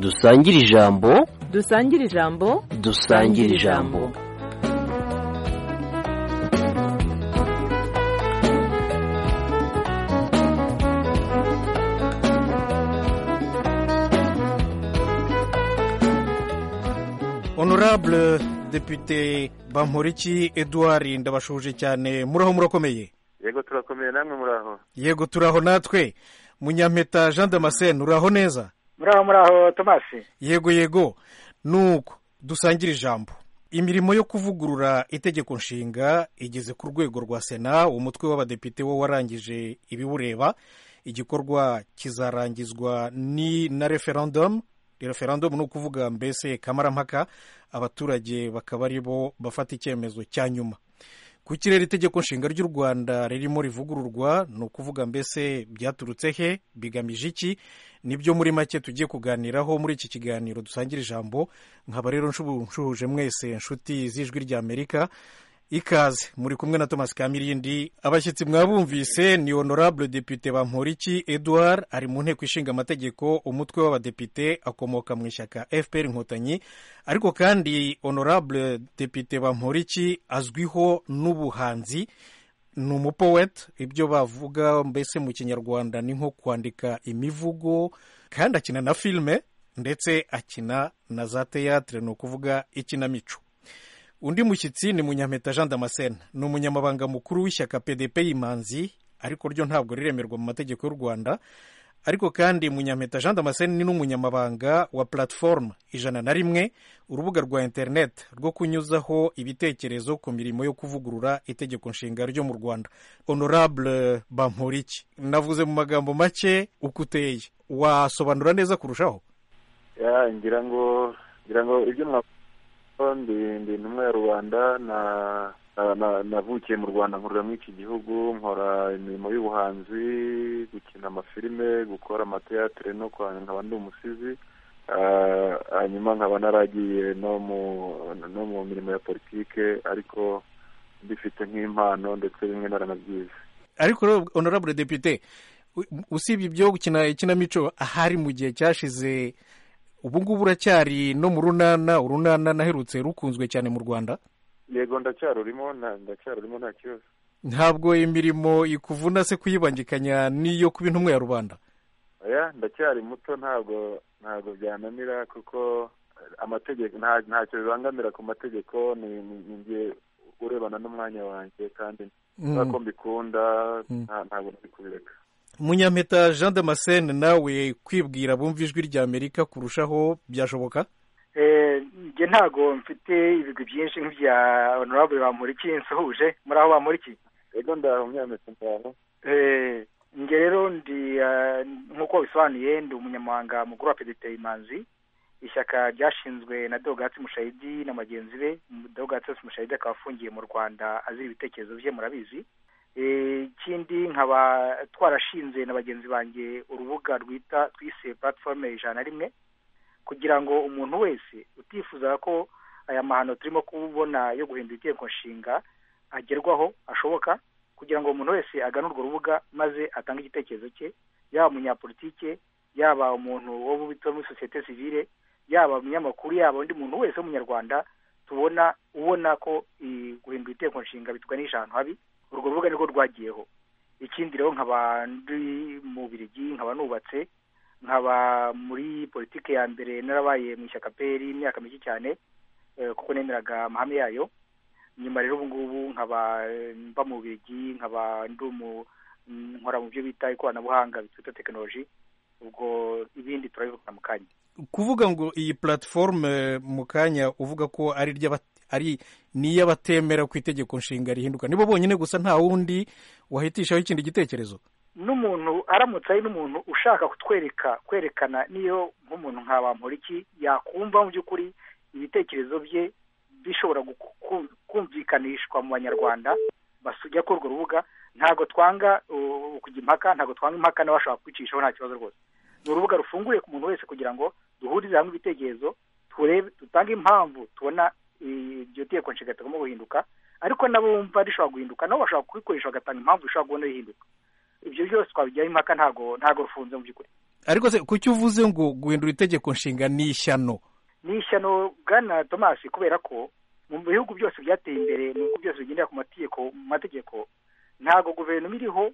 dusangire ijambo dusangire ijambo dusangire ijambo honorable depite bamporiki edouard ndabashuje cyane muraho murakomeye yego turakomeye namwe muraho yego turaho natwe munyampeta jean damascene uraho neza muraho muraho tomasi yego yego nuko dusangira ijambo imirimo yo kuvugurura itegeko nshinga igeze ku rwego rwa sena umutwe w'abadepite wo warangije ibiwureba igikorwa kizarangizwa ni na referendumu referendumu ni ukuvuga mbese kamarampaka abaturage bakaba aribo bafata icyemezo cya nyuma ku kirere itegeko nshinga ry'u rwanda ririmo rivugururwa ni ukuvuga mbese byaturutse he bigamije iki nibyo muri make tugiye kuganiraho muri iki kiganiro dusangira ijambo nkaba rero nshuhuje mwese inshuti z'ijwi ry'amerika ikaze muri kumwe na thomas kamirindi abashyitsi mwabumvise ni honorable depite bamporiki edouard ari mu nteko ishinga amategeko umutwe w'abadepite akomoka mu ishyaka fpr inkotanyi ariko kandi honorable depite bamporiki azwiho n'ubuhanzi ni umupoweti ibyo bavuga mbese mu kinyarwanda ni nko kwandika imivugo kandi akina na filime ndetse akina na za teyatire ni ukuvuga ikinamico undi mushyitsi ni munyampeta jean damascene ni umunyamabanga mukuru w'ishyaka pdp y'imanzi ariko ryo ntabwo riremerwa mu mategeko y'u rwanda ariko kandi munyampeta jean damascene ni n'umunyamabanga wa platform ijana na rimwe urubuga rwa interineti rwo kunyuzaho ibitekerezo ku mirimo yo kuvugurura itegeko nshinga ryo mu rwanda honorable bamporiki navuze mu magambo make uko uteye wasobanura neza kurushaho ya ngira ngo ngira ngo ibyo mwavuze ndi intumwa ya rubanda navukiye mu rwanda nkorera muri iki gihugu nkora imirimo y'ubuhanzi gukina amafilime gukora amateatire no nkaba ndi umusizi hanyuma nkaba naragiye no mu mirimo ya politike ariko mbifite nk'impano ndetse bimwe naranabyize ariko honorable depite usibye ibyo gukina ikinamico ahari mu gihe cyashize ubu ngubu uracyari no mu runana urunana naherutse rukunzwe cyane mu rwanda yego ndacyarurimo ndacyarurimo nta kibazo ntabwo imirimo ikuvuna se kuyibangikanya n'iyo kuba intumwa ya rubanda oya ndacyari muto ntabwo ntabwo byananira kuko amategeko ntacyo bibangamira ku mategeko ni urebana n'umwanya wanjye kandi ko mbikunda ntabwo ndi kubireka munyampeta jean damascene nawe kwibwira bumva ijwi rya amerika kurushaho byashoboka njye ntabwo mfite ibigwi byinshi nk'ibya honorable bamuriki nsuhuje muri aho bamuriki yego ndaho munyampeta ndaho njye rero ndi nk'uko bisobanuye ndi umunyamahanga mukuru wa pedite imanzi ishyaka ryashinzwe na dogatsi mushayidi na bagenzi be dogatsi mushayidi akaba afungiye mu rwanda azira ibitekerezo bye murabizi ikindi nkaba twarashinze na bagenzi banjye urubuga rwita twise platiforume ijana na rimwe kugira ngo umuntu wese utifuza ko aya mahano turimo kubona yo guhindura itegeko nshinga agerwaho ashoboka kugira ngo umuntu wese agane urwo rubuga maze atange igitekerezo cye yaba umunyapolitike yaba umuntu wo muri sosiyete sivile yaba umunyamakuru yaba undi muntu wese w'umunyarwanda tubona ubona ko guhindura itegeko nshinga bitwanisha ahantu habi urwo rubuga nirwo rwagiyeho ikindi rero nkaba ndi mu birigi nkaba nubatse nkaba muri politiki ya mbere narabaye mu ishyaka peri imyaka mike cyane kuko nemeraga amahame yayo nyuma rero ubu ngubu nkaba mba mu birigi nkaba ndi nkora mu byo bita ikoranabuhanga bitwita tekinoloji ubwo ibindi turabivugana mu kanya kuvuga ngo iyi platiforume mu kanya uvuga ko ari ari niyo abatemera ku itegeko nshinga rihinduka nibo bonyine gusa nta wundi wahitishaho ikindi gitekerezo n'umuntu aramutse ari n'umuntu ushaka kutwereka kwerekana niyo nk'umuntu nka bamporiki yakumva mu by'ukuri ibitekerezo bye bishobora kumvikanishwa mu banyarwanda basujya kuri urwo rubuga ntabwo twanga kujya impaka ntabwo twanga impaka n'abashobora kwicishaho nta kibazo rwose ni urubuga rufunguye ku muntu wese kugira ngo duhurize hamwe ibitekerezo turebe dutange impamvu tubona iryo tegeko nshinga tugomba guhinduka ariko nabo bumva rishobora guhinduka nabo bashobora kubikoresha bagatanga impamvu ishobora kubona rihinduka ibyo byose twabijyaho impaka ntabwo ntabwo rufunze mu by'ukuri ariko se kuki uvuze ngo guhindura itegeko nshinga ni ishyano ni ishyano bwana tomasi kubera ko mu bihugu byose byateye imbere mu bihugu byose bigendera ku mategeko mu mategeko ntabwo guverinoma iriho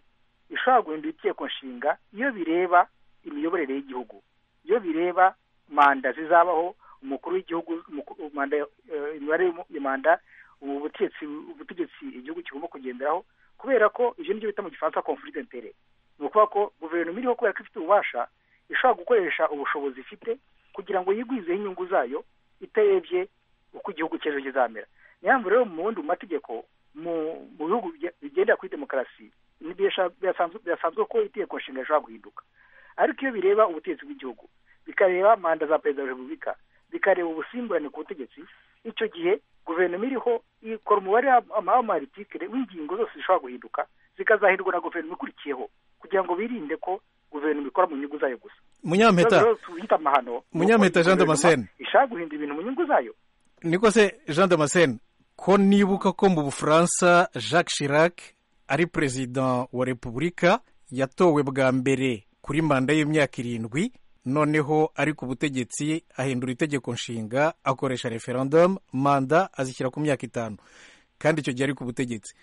ishobora guhindura itegeko nshinga iyo bireba imiyoborere y'igihugu iyo bireba manda zizabaho umukuru w'igihugu umuku- manda eh, imibare y'umu- ya manda ubu butegetsi ubutegetsi igihugu kigomba kugenderaho kubera ko ibyo nibyo bita mu gifaransa conflit d'intérêt ni ukuvuga ko guverinoma iriho kubera ko ifite ububasha ishobora gukoresha ubushobozi ifite kugira ngo yigwizeho inyungu zayo itarebye uko igihugu cy'ejo kizamera niyo mpamvu rero mu bundi mu mategeko mu mu bihugu bige- bigendera kuri demokarasi n'ibyo yasha- birasanzwe birasanzwe ko itegeko nshinga rishobora guhinduka ariko iyo bireba ubutegetsi bw'igihugu bikareba manda za perezida wa repubulika bikareba ubusimburane ku butegetsi icyo gihe guverinoma iriho ikora umubare w'amaritikire w'ingingo zose zishobora guhinduka zikazahindurwa na guverinoma ikurikiyeho kugira ngo birinde ko guverinoma ikora mu nyungu zayo gusa munyampeta Ikibazo rero tuhita amahano Munyampeta Jean Guverinoma Damascene. ishaka guhindura ibintu mu nyungu zayo niko se jean damascene ko nibuka ko mu bufaransa jacques chirac ari perezida wa repubulika yatowe bwa mbere kuri manda y'imyaka irindwi noneho ari ku butegetsi ahindura itegeko nshinga akoresha referendum manda azishyira ku myaka itanu kandi icyo gihe ari ku butegetsi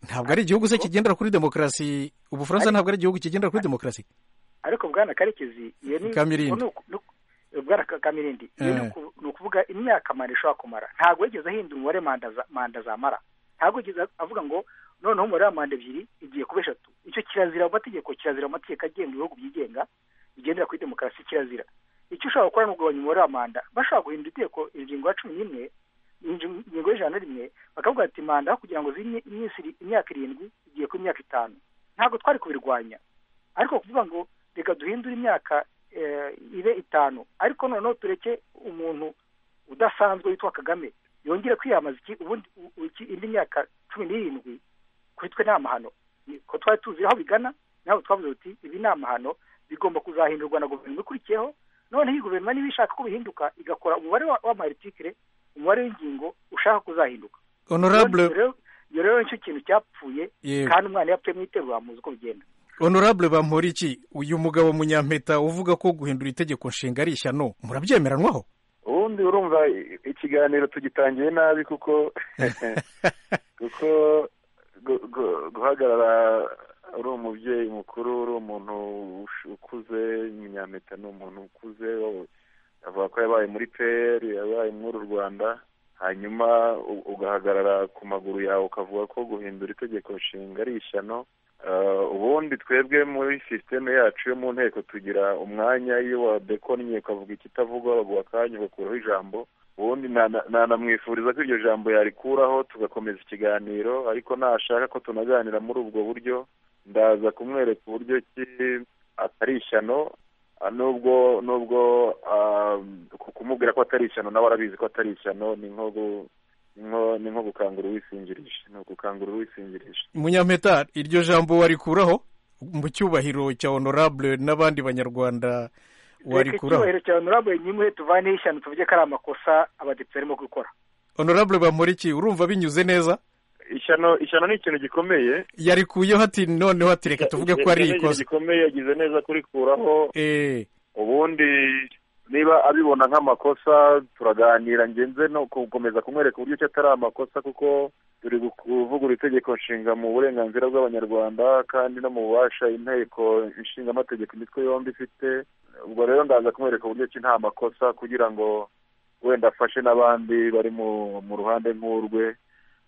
ntabwo ari igihugu se kigendera kuri demokarasi ubufaransa ntabwo ari igihugu kigendera kuri demokarasi ariko bwana karekezi iyo ni Kamirindi. ni uku- ni uku- bwana Ka- kamirindi iyo ni Eh. uku- ni ukuvuga imyaka manda ishobora kumara ntabwo yigeze ahindura umubare manda za- manda zamara ntabwo yigeze avuga ngo noneho umubare wa manda ebyiri igiye kuba eshatu icyo kirazira mu mategeko kirazira mu mategeko agenga ibihugu byigenga bigendera kuri demokarasi kirazira icyo ushobora gukora ni ukugabanya umubare wa manda bashobora guhindura itegeko ingingo ya cumi n'imwe ingingo ingingo y'ijana na rimwe bakavuga ati manda aho kugira ngo zimye iminsi iri- imyaka irindwi igiye kuba imyaka itanu ntabwo twari kubirwanya ariko kuvuga ngo reka duhindure imyaka eh, ibe itanu ariko noneho tureke umuntu udasanzwe witwa kagame yongere kwiyamamaza iki ubundi u- iki- indi myaka cumi n'irindwi kuri twe ni amahano Ni- ko twari tuzi aho bigana ntabwo twavuze uti ibi ni amahano bigomba kuzahindurwa na guverinoma ikurikiyeho noneho iyi guverinoma niba ishaka ko bihinduka igakora umubare wa- w'amaritikire umubare w'ingingo ushaka kuzahinduka honorable Iyo rero- iyo rero nicyo kintu cyapfuye Yego. kandi umwana iyo apfuye mu iterura muzi uko bigenda honorable bamporiki uyu mugabo munyampeta uvuga ko guhindura itegeko nshinga ari ishyano murabyemeranwaho ubundi urumva i- ikiganiro tugitangiye nabi kuko kuko gu- gu- guhagarara uri umubyeyi mukuru uri umuntu ush- ukuze munyampeta ni umuntu ukuze wo- avuga ko yabaye muri pr yabaye muri u rwanda hanyuma u- ugahagarara ku maguru yawe ukavuga ko guhindura itegeko nshinga ari ishyano Eh, ubundi twebwe muri sisiteme yacu yo mu nteko tugira umwanya iyo wadekonnye ukavuga ikitavugwa baguha akanya ugakuraho ijambo ubundi na- na- nanamwifuriza ko iryo jambo yarikuraho tugakomeza ikiganiro ariko nashaka ko tunaganira muri ubwo buryo ndaza kumwereka uburyo ki atari ishyano ah, nubwo nubwo ah, ku- kumubwira ko atari ishyano nawe arabizi ko atari ishyano ni nko gu- ni nko- ni nko gukangura uwisinjirije ni ugukangura uwisinjirije munyampeta iryo jambo warikuraho mu cyubahiro cya honorable n'abandi banyarwanda reka warikuraho icyubahiro cya honorable nyimuhe tuvaneho ishyano tuvuge ko ari amakosa abadepite barimo gukora honorable bamporiki urumva binyuze neza ishyano ishyano ni ikintu gikomeye yarikuyeho ati noneho ati reka tuvuge ko ari Ishyano ni ikintu ikosa gikomeye yagize neza kurikuraho Eh, ubundi niba abibona nk'amakosa turaganira ngenze no gukomeza kumwereka uburyo ki atari amakosa kuko turi gu- kuvugurura itegeko nshinga mu burenganzira bw'abanyarwanda kandi no mu bubasha inteko ishinga amategeko imitwe yombi ifite ubwo rero ndaza kumwereka uburyo ki nta makosa kugira ngo wenda afashe n'abandi bari mu mu ruhande nk'urwe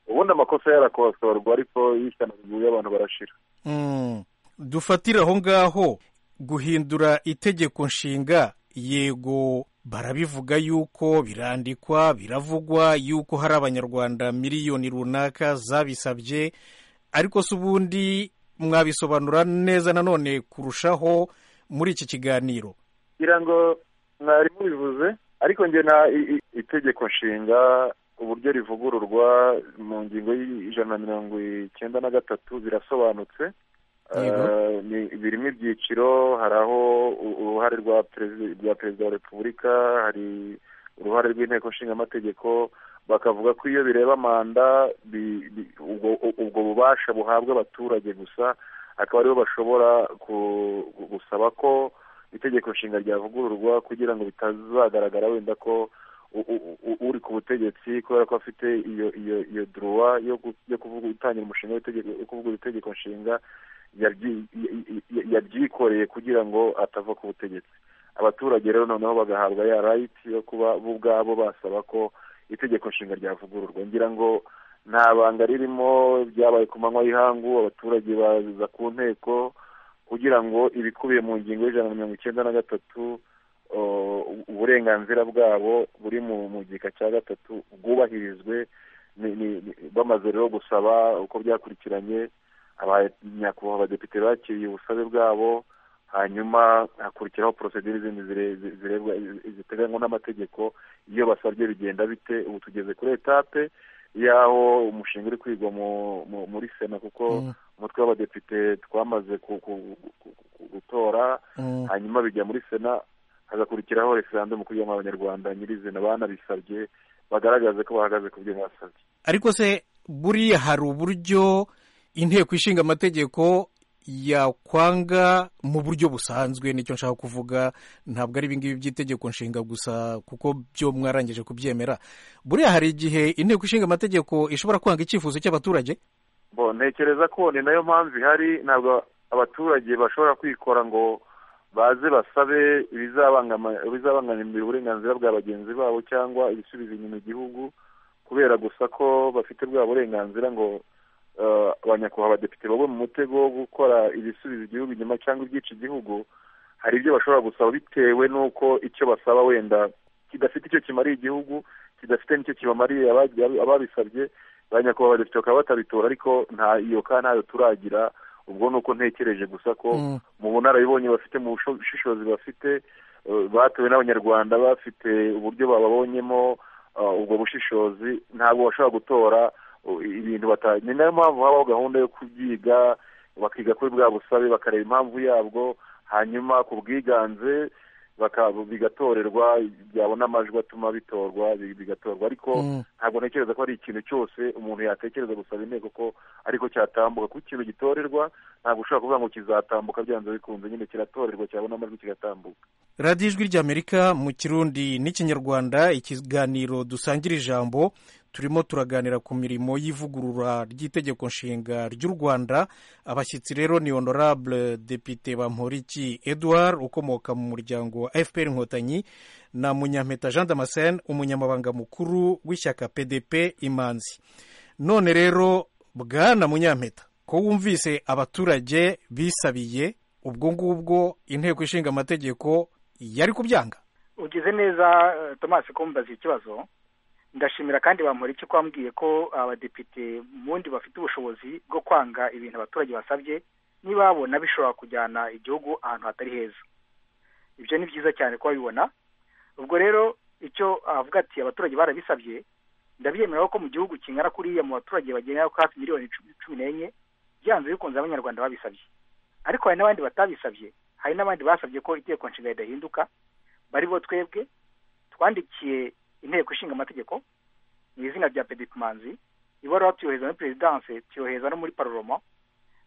ubundi amakosa yarakosorwa ariko iyo ishyano riguye abantu barashira mm, dufatire aho ngaho guhindura itegeko nshinga yego barabivuga yuko birandikwa biravugwa yuko hari abanyarwanda miliyoni runaka zabisabye ariko se ubundi mwabisobanura neza nanone kurushaho muri iki kiganiro ngira ngo mwari mubivuze ariko nge na i- i- itegeko nshinga uburyo rivugururwa mu ngingo y'ijana na mirongo icyenda na gatatu birasobanutse Yego. Eh, ni- birimo ibyiciro hari aho u- uruhare rwa perezi- rwa perezida wa repubulika hari uruhare rw'inteko nshinga amategeko bakavuga ko iyo bireba manda bi- bi- ubwo ubwo bubasha buhabwa abaturage gusa akaba aribo bashobora ku- gusaba ko itegeko nshinga ryavugururwa kugira ngo bitazagaragara wenda ko u- u- u- uri ku butegetsi kubera ko afite iyo iyo iyo duruwa yo gu- yo kuvuga gutangira umushinga w'itegeko yo kuvuga itegeko nshinga yabyi- y- y- yabyikoreye kugira ngo atava ku butegetsi abaturage rero noneho bagahabwa ya right yo kuba bo ubwabo basaba ko itegeko nshinga ryavugururwa ngira ngo nta banga ririmo byabaye ku manywa y'ihangu abaturage baza ku nteko kugira ngo ibikubiye mu ngingo y'ijana na mirongo icyenda na gatatu uh, uburenganzira bwabo buri mu mu gika cya gatatu bwubahirizwe ni- ni- ni- bamaze rero gusaba uko byakurikiranye abanyakubahwa abadepite bakiriye ubusabe bwabo hanyuma hakurikiraho porosedire zindi zire- zi- zirebwa ziteganywa n'amategeko iyo basabye bigenda bite ubu tugeze kuri etape y'aho umushinga uri kwigwa mu- mu- muri sena kuko Mm. umutwe w'abadepite twamaze ku- ku- ku- ku- gutora Mm. hanyuma bijya muri sena hagakurikiraho referandumu kugira ngo abanyarwanda nyirizina banabisabye bagaragaze ko bahagaze ku byo basabye ariko se buriya hari uburyo inteko ishinga amategeko yakwanga mu buryo busanzwe nicyo nshaka kuvuga ntabwo ari ibingibi by'itegeko nshinga gusa kuko byo mwarangije kubyemera buriya hari igihe inteko ishinga amategeko ishobora kwanga icyifuzo cy'abaturage bo ntekereza ko ni nayo mpamvu ihari ntabwo abaturage bashobora kwikora ngo baze basabe ibizabangama- ibizabangamira uburenganzira bwa bagenzi babo cyangwa ibisubiza inyuma igihugu kubera gusa ko bafite bwa burenganzira ngo eh, abanyakubahwa abadepite bagwe mu mutego wo gukora ibisubiza igihugu inyuma cyangwa ibyica igihugu hari ibyo bashobora gusaba bitewe n'uko icyo basaba wenda kidafite icyo kimariye igihugu kidafite n'icyo kibamariye ababi- ababisabye ba nyakubahwa badepite bakaba batabitora ariko nta iyo ka ntayo turagira ubwo ni uko ntekereje gusa ko Mm. mu bunararibonye bafite mu busho- bushishozi bafite eh, batowe n'abanyarwanda bafite uburyo bababonyemo eh, ubwo bushishozi ntabwo bashobora gutora eh, ibintu bata ni nayo mpamvu habaho gahunda yo kubyiga bakiga kuri bwa busabe bakareba impamvu yabwo hanyuma ku bwiganze baka- bigatorerwa byabona amajwi atuma bitorwa bi- bigatorwa ariko Mm. ntabwo ntekereza ko ari ikintu cyose umuntu yatekereza gusaba inteko ko ariko cyatambuka kuko ikintu gitorerwa ntabwo ushobora kuvuga ngo kizatambuka byanze bikunze nyine kiratorerwa cyabona amajwi kigatambuka radiyo ijwi ry'amerika mu kirundi n'ikinyarwanda ikiganiro dusangira ijambo turimo turaganira ku mirimo y'ivugurura ry'itegeko nshinga ry'u rwanda abashyitsi rero ni honorable depite bamporiki edouard ukomoka mu muryango wa fpr inkotanyi na munyampeta jean damascene umunyamabanga mukuru w'ishyaka pdp imanzi none rero bwana munyampeta ko wumvise abaturage bisabiye ubwo ngubwo inteko ishinga amategeko yari kubyanga ugize neza eh, thomas kumbaza ikibazo ndashimira kandi bamuri icyo kwambwiye ko abadepite mundi bafite ubushobozi bwo kwanga ibintu abaturage basabye niba babona bishobora kujyana igihugu ahantu hatari heza ibyo ni byiza cyane ko babibona ubwo rero icyo avuga ati abaturage barabisabye ndabyemera ko mu gihugu kingana kuriya mu baturage bagera kuri hafi miliyoni cumi cumi n'enye byanze bikunze abanyarwanda babisabye ariko hari n'abandi batabisabye hari n'abandi basabye ko itegeko nshinga ridahinduka bari bo twebwe twandikiye inteko ishinga amategeko mu izina rya pedi manzi ibaruwa tuyohereza muri perezidanse tuyohereza no muri paroloma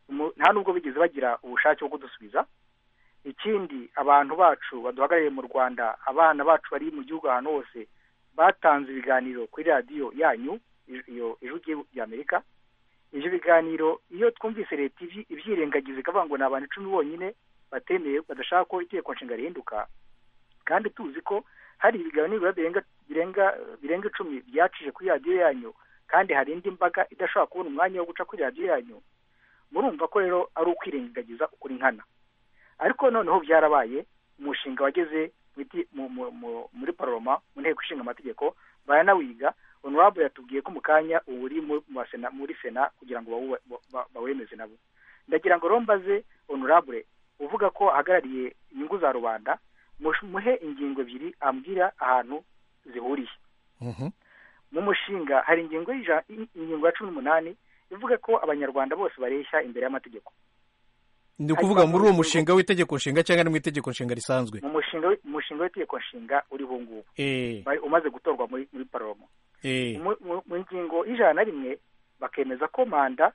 Mu- nta nubwo bigeze bagira ubushake bwo kudusubiza ikindi abantu bacu baduhagarariye mu rwanda abana bacu bari mu gihugu ahantu hose batanze ibiganiro kuri radiyo yanyu i- iyo ijwi ry'i- ry'amerika ibyo biganiro iyo twumvise leta ibyi- ibyirengagiza ikavuga ngo ni abantu icumi bonyine batemeye badashaka ko itegeko nshinga rihinduka kandi tuzi ko hari ibiganiro birenga birenga birenga icumi byacije kuri radiyo yanyu kandi hari indi mbaga idashobora kubona umwanya wo guca kuri radiyo yanyu murumva ko rero ari ukwirengagiza ukuri nkana ariko noneho byarabaye umushinga wageze mu iti- mu- mu- mu- muri paroma mu nteko ishinga amategeko baranawiga honorable yatubwiye ko mu kanya ubu uri mu- mu basena- muri sena kugira ngo bawuwe- ba- ba- bawemeze nabo ndagira ngo rero mbaze honorable uvuga ko ahagarariye inyungu za rubanda mush- muhe ingingo ebyiri ambwira ahantu zihuriye mu mushinga hari ingingo y'ija- in- ingingo ya cumi n'umunani ivuga ko abanyarwanda bose bareshya imbere y'amategeko ni ukuvuga muri uwo mushinga w'itegeko nshinga cyangwa ni mu itegeko nshinga risanzwe mu mushinga wi- mu mushinga w'itegeko nshinga uriho ubu ngubu Eh, bari- umaze gutorwa muri muri paroma eh, mu mu- mu ngingo y'ijana na rimwe bakemeza ko manda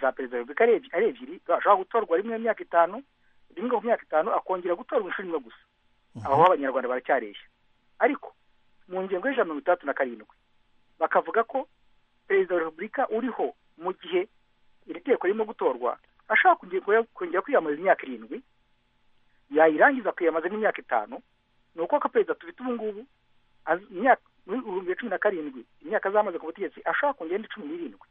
za perezida wa repubulika ari ebyiri ari ebyiri bashobora gutorwa rimwe mu myaka itanu rimwe ku myaka itanu akongera gutorwa inshuro imwe gusa aho abanyarwanda baracyareshya ariko mu ngingo y'ijana na mirongo itandatu na karindwi bakavuga ko perezida wa repubulika uriho mu gihe iri teko ririmo gutorwa ashobora kongera- kongera kwiyamamaza imyaka irindwi yayirangiza akiyamamazamo imyaka itanu ni uko ko perezida tubita ubu ngubu az- imyaka muri ibihumbi bibiri cumi na karindwi imyaka azamaze ku butegetsi ashobora kongera indi cumi n'irindwi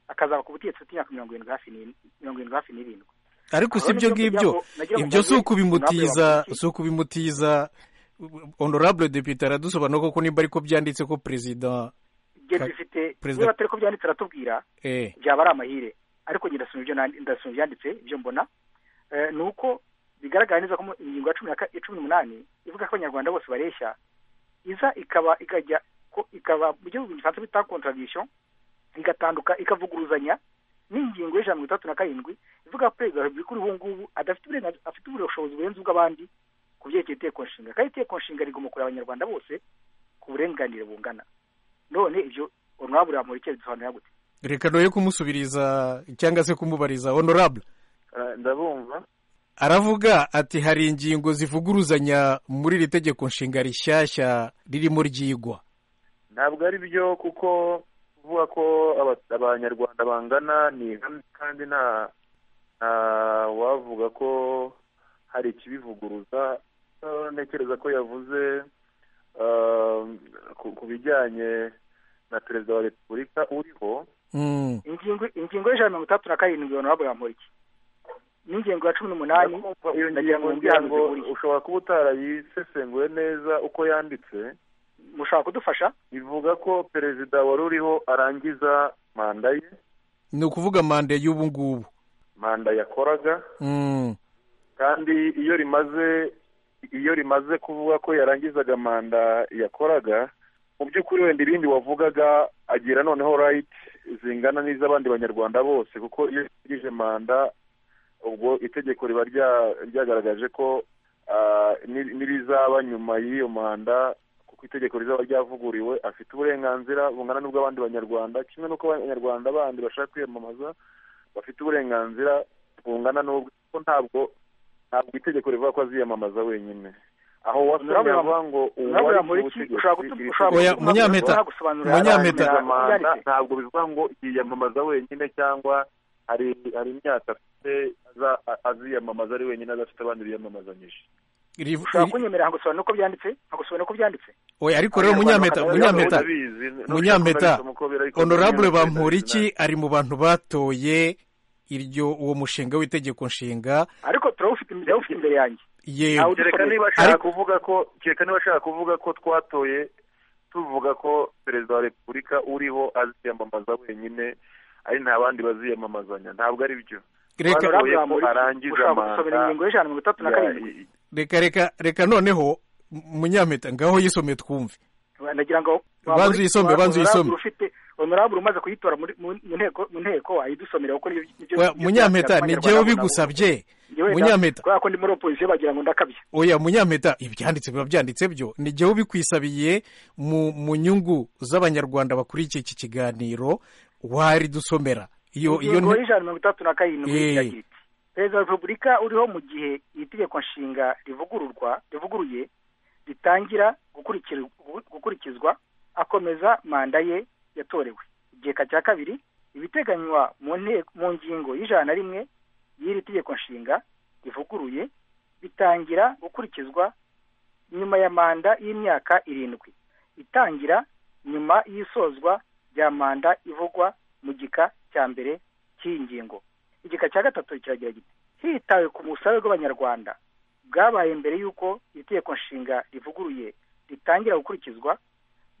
akazaba ku butegetsi afite imyaka mirongo irindwi hafi n'ine- mirongo irindwi hafi n'irindwi ariko si ibyo ngibyo ibyo si ukubimutiza si ukubimutiza honorable depite aradusobanura koko nimba ariko byanditse ko perezida ibyo Ka- dufite Perezida- niba atari ko byanditse aratubwira eh byaba ari amahire ariko njye ndasoma ibyo nandi- ndasoma ibyanditse ibyo mbona Eh, ni uko bigaragara neza ko mu- ingingo ya cumi na ka- ya cumi n'umunani ivuga ko abanyarwanda bose bareshya iza ikaba ikajya ko ikaba mu gihugu gisanzwe bita contradiction igatanduka ikavuguruzanya n'ingingo y'ijana na mirongo itandatu na karindwi ivuga ko perezida wa repubulika uriho ubu ngubu adafite uburenganzira afite ubushobozi burenze ubw'abandi ku byerekeye iteko nshinga kandi iteko nshinga rigomba kureba abanyarwanda bose ku burenganire bungana none ibyo honorable Bamporiki yabidusobanurira gute reka noye kumusubiriza cyangwa se kumubariza honorable Eh, ndabumva aravuga ati hari ingingo zivuguruzanya muri iri tegeko nshinga rishyashya ririmo ryigwa ntabwo ari byo kuko kuvuga ko aba- abanyarwanda bangana ni ihame kandi nta nta wavuga ko hari ikibivuguruza Eh, ntekereza ko yavuze eh, ku ku bijyanye na perezida wa repubulika uriho Mm, ingingo ingingo y'ijana na mirongo itandatu na karindwi honorable Bamporiki n'ingingo ya cumi n'umunani iyo ngingo ngira ngo ushobora kuba utarayisesenguye neza uko yanditse mushobora kudufasha ivuga ko perezida wari uriho arangiza manda ye ni ukuvuga manda y'ubu ngubu manda yakoraga Mm, kandi iyo rimaze iyo rimaze kuvuga ko yarangizaga manda yakoraga mu by'ukuri wenda ibindi wavugaga agira noneho right zingana n'iz'abandi banyarwanda bose kuko iyo yarangije manda ubwo itegeko riba rya- ryagaragaje ko ah, ni- n'irizaba nyuma y'iyo manda kuko itegeko rizaba ryavuguriwe afite uburenganzira bungana n'ubw'abandi banyarwanda kimwe n'uko abanyarwanda bandi bashaka kwiyamamaza bafite uburenganzira bungana n'ubwo kuko ntabwo ntabwo itegeko rivuga ko aziyamamaza wenyine aho wasomye Honorable- avuga ngo honorable uwari ku Bamporiki butegetsi, ushobora kutu- iri ushobora Oya, tegeko kudusobanurira- Munyampeta, ushobora gusobanurira Munyampeta. abanyarwanda manda ibyanditse. ntabwo bivuga ngo yiyamamaza wenyine cyangwa hari hari imyaka afite aza- a- aziyamamaza ari wenyine adafite abandi biyamamazanyije riv- ushobora kunyemerera nkagusobanura uko byanditse nkagusobanura uko byanditse oya ariko rero munyampeta Abanyarwanda munyampeta barabizi, n'ushaka munyampeta kubabisoma uko biri, ariko honorable munyampeta bamporiki ari mu bantu batoye iryo uwo mushinga w'itegeko nshinga ariko turawufite turawufite imbere yanjye yewe Awudi- kereka niba Ariko- ashaka kuvuga ko kereka niba ashaka kuvuga ko twatoye tuvuga ko perezida wa repubulika uriho aziyamamaza wenyine ari nta bandi baziyamamazanya ntabwo ari byo reka Honorable ko Bamporiki, arangiza ushobora manda gusomera ingingo y'ijana na mirongo itandatu na karindwi reka Ya- reka reka noneho munyampeta ngaho yisome twumve nagira ngo Banza uyisome, banza uyisome. Honorable ufite honorable umaze kuyitora muri mu mu nteko mu nteko ayidusomere kuko nibyo- nibyo- Oya, nibyo munyampeta byanditse ni abanyarwanda jyewe nabo- bigusabye Njyewe nda- munyampeta kubera ko ndi muri opozisiyo bagira ngo ndakabye oya munyampeta ibyanditse biba byanditse byo ni jyewe ubikwisabiye mu mu nyungu z'abanyarwanda bakurikiye iki kiganiro wari dusomera iyo iyo ingingo nti- y'ijana na mirongo itandatu na karindwi Eh. iragira iti perezida wa repubulika uriho mu gihe iri tegeko nshinga rivugururwa rivuguruye ritangira gukurikir- gu- gukurikizwa akomeza manda ye yatorewe igika cya kabiri ibiteganywa mu nte- mu ngingo y'ijana na rimwe y'iri tegeko nshinga rivuguruye bitangira gukurikizwa nyuma ya manda y'imyaka irindwi itangira nyuma y'isozwa rya manda ivugwa mu gika cya mbere cy'iyi ngingo igika cya gatatu kiragira giti hitawe ku busabe bw'abanyarwanda bwabaye mbere y'uko iri tegeko nshinga rivuguruye ritangira gukurikizwa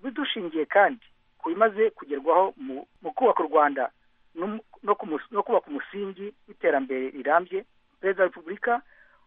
bidushingiye kandi ku bimaze kugerwaho mu, mu kubaka u rwanda no, mu- no, kumus- no kubaka umusingi w'iterambere rirambye perezida wa repubulika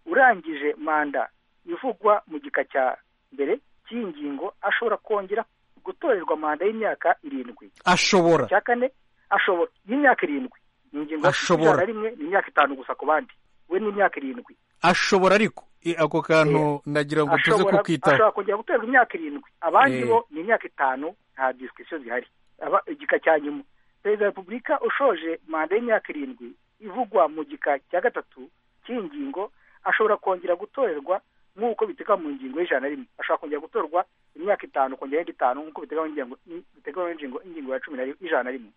urangije manda ivugwa mu gika cya mbere cy'iyi ngingo ashobora kongera gutorerwa manda y'imyaka irindwi ashobora cya kane ashobora y'imyaka irindwi ni ingingo ya Ashobora. ijana na rimwe ni imyaka itanu gusa ku bandi we ni imyaka irindwi ashobora ariko I- ako kantu nagira ngo tuze ashobora kukwitaho ashobora kongera guterwa imyaka irindwi abandi Eh. bo ni imyaka itanu nta disikisiyo zihari Aba- igika cya nyuma perezida wa repubulika ushoje manda y'imyaka irindwi ivugwa mu gika cya gatatu cy'iyi ngingo ashobora kongera gutorerwa nk'uko biteganywa mu ngingo y'ijana na rimwe ashobora kongera gutorwa imyaka itanu kongera indi itanu nk'uko biteganywa n'ingengo- biteganywa n'ingingo ingingo ya cumi na rimwe- y'ijana na rimwe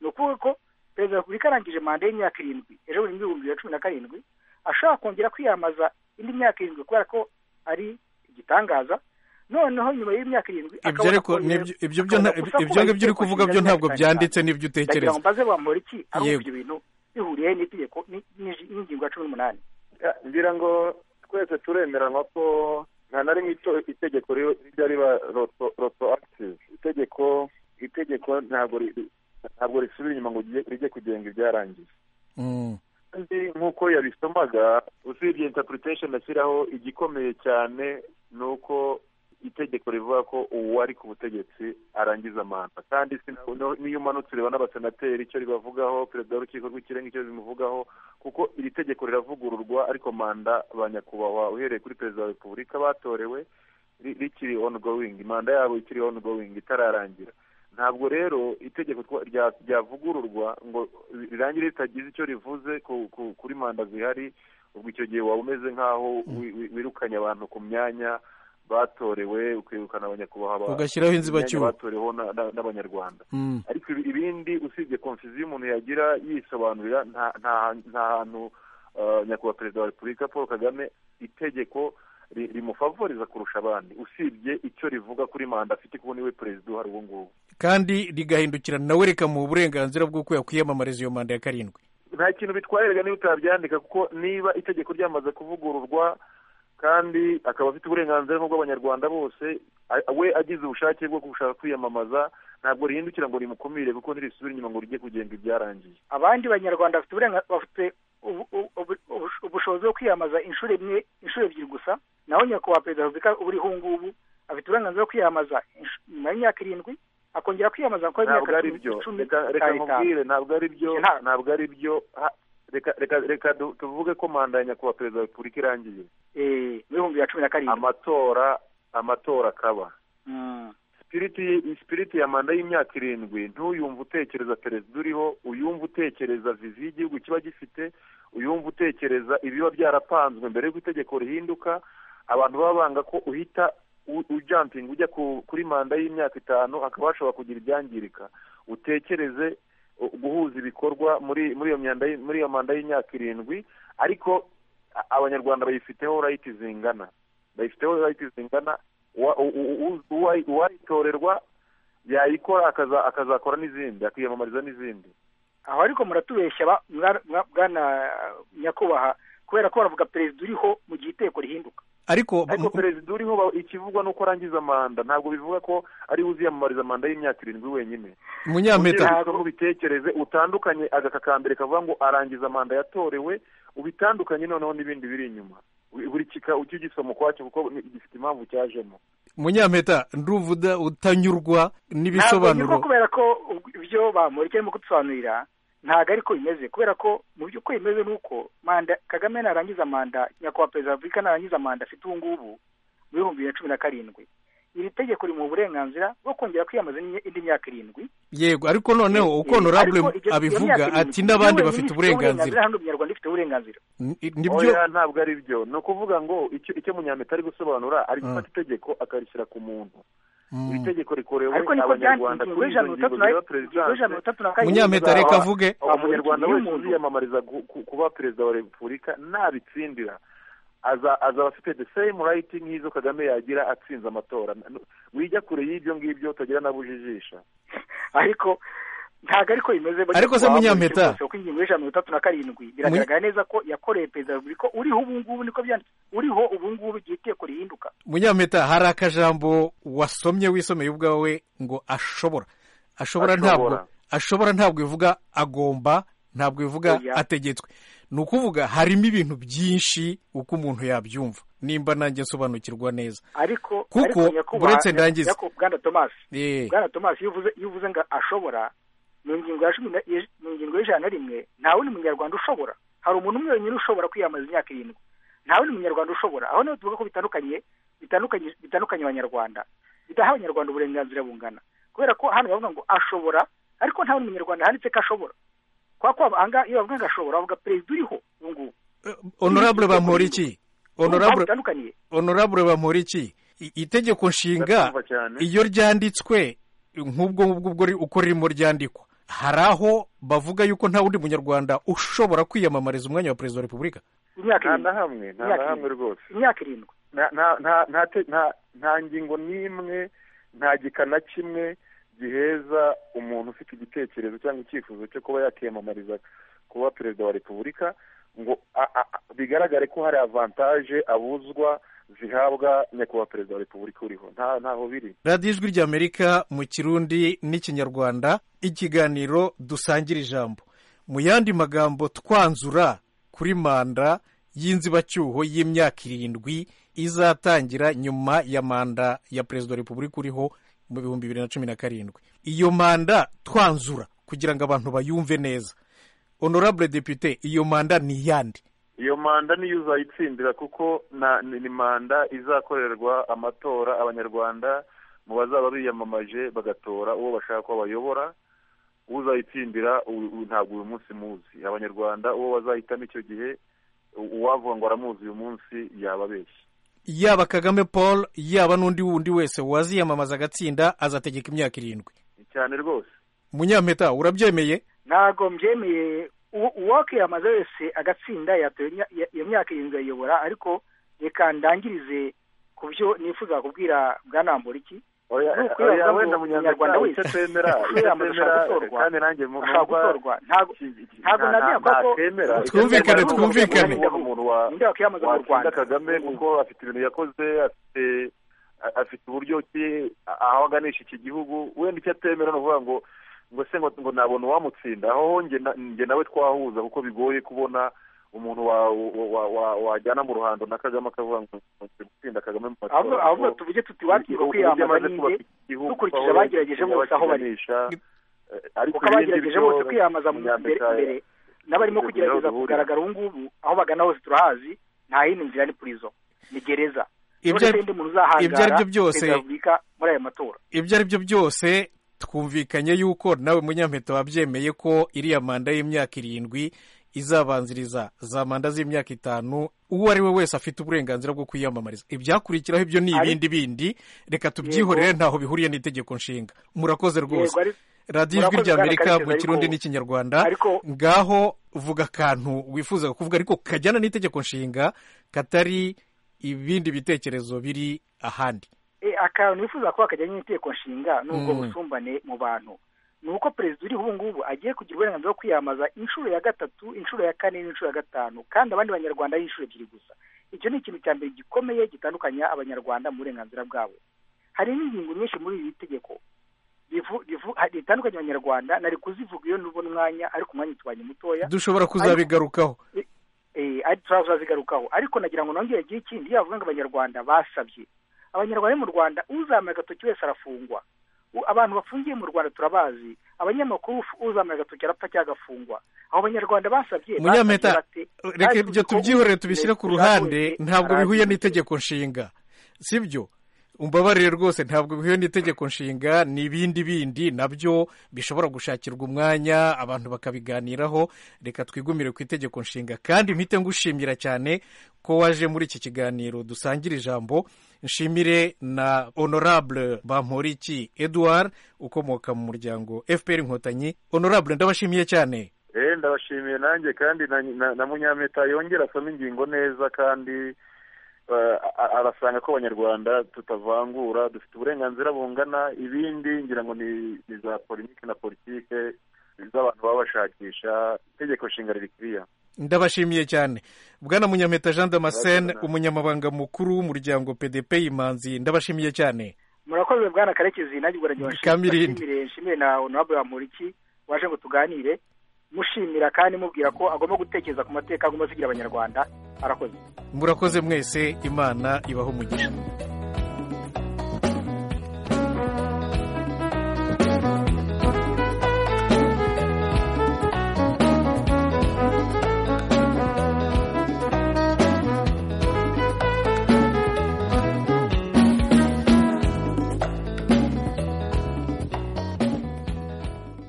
ni ukuvuga ko perezida wa repubulika arangije manda y'imyaka irindwi ejo bundi ibihumbi bibiri na cumi na karindwi ashobora kongera kwiyamamaza indi myaka irindwi kubera ko ari igitangaza noneho nyuma y'imyaka irindwi ibyo akabona ariko ko yeye- nibyo- ibyo byo akabona nta- gusa ko ibyo ngibyo uri itegeko kuvuga nshinga byo ntabwo ry'imyaka byanditse itanu. n'ibyo ndagira ngo utekereza mbaze bamura iki ari uko Yego. ibyo bintu bihuriye n'itegeko ni- ni- n'ingingo ya cumi n'umunani Ya, ngira ngo twese turemeranywa ko nta na rimwe ito- itegeko ri- rijya riba rotoactive itegeko itegeko ntabwo ri- ntabwo risubira inyuma ngo rijye- rijye kugenga ibyarangiye Mm. kandi nk'uko yabisomaga usibye interpretation ashyiraho igikomeye cyane ni uko itegeko rivuga ko uwari ku butegetsi arangiza manda kandi sina- no- n'iyo umanutse ureba n'abasenateri icyo ribavugaho perezida w'urukiko rw'ikirenga icyo bimuvugaho kuko iri tegeko riravugururwa ariko manda ba nyakubahwa uhereye kuri perezida wa repubulika batorewe ri- rikiri ongoing manda yabo ikiri ongoing itararangira ntabwo rero itegeko twa- rya- ryavugururwa ngo rirangire ritagize icyo rivuze ku- ku- kuri manda zihari ubwo icyo gihe waba umeze nk'aho wi- wi- wirukanye abantu ku myanya batorewe ukirukana abanyakubahwa ba- ugashyiraho imyanya inzibacyuho batoreweho na- na- n'abanyarwanda Mm. ariko ibi- ibindi usibye konfuziyo umuntu yagira yisobanurira nta nta nta hantu eh, nyakubahwa perezida wa repubulika paul kagame itegeko ri- rimufavoriza kurusha abandi usibye icyo rivuga kuri manda afite kuko niwe perezida uhari ubu ngubu kandi rigahindukira nawe rikamuha uburenganzira bw'uko yakwiyamamariza iyo manda ya karindwi nta kintu bitwaye rega niba utabyandika kuko niba itegeko ryamaze kuvugururwa kandi akaba afite uburenganzira nk'ubw'abanyarwanda bose a- we agize ubushake bwo gushaka kwiyamamaza ntabwo rihindukira ngo rimukumire kuko nirisubira inyuma ngo rijye kugenga ibyarangiye abandi banyarwanda bafite uburenga- bafite ubu- ubu- ubu- ubush- ubushobozi bwo kwiyamamaza inshuro imwe inshuro ebyiri gusa naho nyakubahwa perezida wa repubulika uburiho ngubu afite uburenganzira bwo kwiyamamaza insh- nyuma y'imyaka irindwi akongera kwiyamamaza kuko ntabwo imyaka ari cumi- byo icumi reka reka itanu itanu nkubwire ntabwo ari byo Nta- ntabwo ari byo Ha- reka reka reka du- tuvuge ko manda ya nyakubahwa perezida wa repubulika irangiye Eh, mu bihumbi bya cumi na karindwi amatora amatora akaba Mm. sipiriti sipiriti ya manda y'imyaka irindwi ntuyumve utekereza perezida uriho uyumve utekereza viziyo y'igihugu kiba gifite uyumve utekereza ibiba byarapanzwe mbere y'uko itegeko rihinduka abantu baba banga ko uhita u- ujampinga ujya ku- kuri manda y'imyaka itanu hakaba hashobora kugira ibyangirika utekereze uh, guhuza ibikorwa muri muri iyo myanda y- muri iyo manda y'imyaka irindwi ariko a- abanyarwanda bayifiteho rayiti zingana bayifiteho rayiti zingana wa- u- u- u- uwayi- uwayitorerwa yayikora akaza- akazakora n'izindi akiyamamariza n'izindi aho ariko muratubeshya ba- mwa- mwa- bwana nyakubahwa kubera ko baravuga perezida uriho mu gihe itegeko rihinduka ariko ariko perezida uriho ba- ikivugwa ni uko arangiza manda ntabwo bivuga ko ari we uziyamamariza manda y'imyaka irindwi wenyine munyampeta Kugira ngo ubitekereze utandukanye agaka ka mbere kavuga ngo arangiza manda yatorewe ubitandukanye noneho n'ibindi biri inyuma Buri- buri kika ujye ugisoma ukwacyo kuko ni- gifite impamvu cyajemo munyampeta nduvuda utanyurwa ntabwo n'ibisobanuro nyirwa kubera ko ubwo- ibyo bamurika arimo kudusobanurira ntabwo ariko bimeze kubera ko mu by'ukuri bimeze ni uko manda kagame narangiza manda nyakubahwa perezida wa repubulika narangiza manda afite ubu ngubu mu bihumbi bibiri na cumi na karindwi iri tegeko rimuha uburenganzira bwo kongera kwiyamamaza indi- indi myaka irindwi yego ariko noneho Eh, uko eh, honorable ariko iryo- iyo myaka abivuga irindwi, ati n'abandi yewe bafite n'ifite uburenganzira hano umunyarwanda ufite uburenganzira N- nibyo Oya, ntabwo ari byo ni ukuvuga ngo icyo icyo munyameta ari gusobanura ari gufata itegeko akarishyira ku muntu Mm. iri tegeko rikorewe ariko niko byanditse abanyarwanda ingingo kuri izo y'ijana na ngingo itatu na zireba ingingo y'ijana perezidanse na itatu na karindwi Munyampeta, zaba- reka avuge. zaba- umunyarwanda iyo wese umuntu- uziyamamariza gu- ku- kuba perezida wa repubulika nabitsindira aza- azaba afite the same right nk'izo kagame yagira atsinze amatora N- wijya kure y'ibyo ngibyo utagira n'abujijisha ariko ntabwo ariko bimeze Ariko se Munyampeta? kuko ingingo y'ijana mirongo itatu na karindwi biragaragara neza ko yakoreye perezida wa repubulika uriho ubu ngubu niko byanditse uriho ubu ngubu igihe iteko rihinduka munyampeta hari akajambo wasomye wisomeye ubwawe ngo ashobora ashobora Ashobora. ntabwo ashobora ntabwo ivuga agomba ntabwo ivuga Oya. ategetswe ni ukuvuga harimo ibintu byinshi uko umuntu yabyumva nimba nanjye nsobanukirwa neza ariko Kuko, ariko nyakubahwa- uretse ndangize. nyakubahwa bwana tomasi Eh, bwana tomasi iyo uvuze iyo uvuze ngo ashobora mu ngingo ya cumi na- ye- mu ngingo y'ijana na rimwe nta wundi munyarwanda ushobora hari umuntu umwe wenyine ushobora kwiyamamaza imyaka irindwi nta wundi munyarwanda ushobora aho niho tuvuga ko bitandukanye bitandukanye bitandukanye abanyarwanda bidaha abanyarwanda uburenganzira bungana kubera ko hano bavuga ngo ashobora ariko nta wundi munyarwanda handitse ko ashobora kwa kwa aha ngaha iyo bavuga ngo ashobora bavuga perezida uriho ubu ngubu honorable bampora iki honorable bitandukaniye honorable bampora iki I- itegeko nshinga Ndakumva cyane. iyo ryanditswe nk'ubwo ngubwo ubwo ri- uko ririmo ryandikwa hari aho bavuga yuko nta wundi munyarwanda ushobora kwiyamamariza umwanya wa perezida wa repubulika nta na imyaka irindwi hamwe nta na Imyaka hamwe rwose imyaka irindwi nta nta- nta- nta te- nta- nta ngingo n'imwe nta gika na kimwe giheza umuntu ufite igitekerezo cyangwa icyifuzo cyo kuba yakiyamamariza kuba perezida wa repubulika ngo a- a- a- bigaragare ko hari avantaje abuzwa zihabwa nyakubahwa perezida wa repubulika uriho nta ntaho biri radiyo ijwi ry'amerika mu kirundi n'ikinyarwanda ikiganiro dusangira ijambo mu yandi magambo twanzura kuri manda y'inzibacyuho y'imyaka irindwi izatangira nyuma ya manda ya perezida wa repubulika uriho mu bihumbi bibiri na cumi na karindwi iyo manda twanzura kugira ngo abantu bayumve neza honorable depute iyo manda ni iyande iyo manda niyo uzayitsindira kuko na- ni ni manda izakorerwa amatora abanyarwanda mu bazaba biyamamaje bagatora uwo bashaka ko bayobora uzayitsindira u- u- ntabwo uyu munsi muzi abanyarwanda uwo bazahitamo icyo gihe u- uwavuga ngo aramuzi uyu munsi yaba abeshya yaba kagame paul yaba n'undi wundi wese waziyamamaza agatsinda azategeka imyaka irindwi cyane rwose munyampeta urabyemeye ntabwo mbyemeye uwo- uwakwiyamamaza wese agatsinda yatora imya- ya- iyo myaka irindwi ayiyobora ariko reka ndangirize ku byo nifuza kubwira bwanambura iki Oya, Ni ukuri oya, wavuga ngo wenda umunyarwanda munyarwanda wese icyo temera icyo kwiyamamaza temera ashaka gutorwa. kandi nanjye mu- ashaka numva gutorwa ntabwo ntabwo nta- nabyanga nta- kuko- ntakemera. Icyo Twumvikane, temera, twumvikane. kuvuga umuntu wa- ninde wakwiyamamaza mu watsinda rwanda kagame kuko afite ibintu yakoze afite a- afite uburyo ki aho aganisha iki gihugu wenda icyo atemera ni ukuvuga ngo ngo se ngo ngo nabona uwamutsinda aho nge na- nge nawe twahuza kuko bigoye kubona umuntu wa- wa- wa- wa- wajyana mu ruhando na kagame akavuga ngo ngiye gutsinda kagame mu ahubwo matora ahubwo tuvuge tuti wakiriwe kwiyamamaza ninde dukurikije abagerageje bose aho bari. kuko abagerageje bose kwiyamamaza mu imbere imbere n'abarimo kugerageza kugaragara ubu ngubu aho bagana hose turahazi nta yindi nzira ni purizo ni gereza Ibyo- None se ndi muntu uzahangara ibyo ari byo byose- perezida wa repubulika muri aya matora ibyo ari byo byose twumvikanye yuko nawe munyampeta wabyemeye ko iriya manda y'imyaka irindwi izabanziriza za manda z'imyaka itanu uwo ari we wese afite uburenganzira bwo kwiyamamariza ibyakurikiraho ibyo ni Ari- ibindi bindi reka tubyihorere ntaho bihuriye n'itegeko nshinga murakoze Yego, rwose ari- radiyo ijwi murakoze ry'amerika bwana mu Karekezi, kirundi ariko- n'ikinyarwanda ariko- ngaho vuga akantu wifuza kuvuga ariko kajyana n'itegeko nshinga katari ibindi bitekerezo biri ahandi Eh, akantu nifuza ko kajyanye n'inteko nshinga ni ubwo Mm. busumbane mu bantu ni uko perezida uriho ubu ngubu agiye kugira uburenganzira bwo kwiyamamaza inshuro ya gatatu inshuro ya kane n'inshuro ya gatanu kandi abandi banyarwanda ari inshuro ebyiri gusa icyo ni ikintu cya mbere gikomeye gitandukanya abanyarwanda mu burenganzira bwabo hari n'ingingo nyinshi muri iri tegeko rivu- rivu- ha- ritandukanya abanyarwanda nari kuzivuga iyo nubona umwanya ariko umwanya utubanye mutoya dushobora kuzabigarukaho eh, ari turazazigarukaho ariko nagira ngo nongere agire ikindi yavuga ngo abanyarwanda basabye abanyarwanda bo mu rwanda uzamuye agatoki wese arafungwa U- abantu bafungiye mu rwanda turabazi abanyamakuru ufu- uzamuye agatoki arapfa cyangwa agafungwa aho abanyarwanda basabye Munyampeta, basabye bate? reka Kandi ibyo tuzi ko tubyihorere ubu- tubishyire ku Leta ruhande ishaka wese ntabwo bihuye arazi. n'itegeko nshinga sibyo umbabarire rwose ntabwo bihuye n'itegeko nshinga ni ibindi bindi nabyo bishobora gushakirwa umwanya abantu bakabiganiraho reka twigumire ku itegeko nshinga kandi mpite ngushimira cyane ko waje muri iki kiganiro dusangira ijambo nshimire na honorable bamporiki edouard ukomoka mu muryango fpr inkotanyi honorable ndabashimiye cyane Eh, ndabashimiye nanjye kandi na, na, na munyameta yongera asoma ingingo neza kandi eh, a- arasanga ko abanyarwanda tutavangura dufite uburenganzira bungana ibindi ngira ngo ni, ni za polimike na politike z'abantu baba bashakisha itegeko nshinga riri kuriya ndabashimiye cyane bwana munyampeta jean damascene Murakoze. umunyamabanga mukuru w'umuryango pdp imanzi ndabashimiye cyane murakoze bwana karekezi nanjye ubwo nagira ngo nshimire- Kamirindi. nshimire- nshimire na honorable bamporiki waje ngo tuganire mushimira kandi mubwira ko agomba gutekereza ku mateka agomba asigira abanyarwanda arakoze murakoze mwese imana ibaho umugisha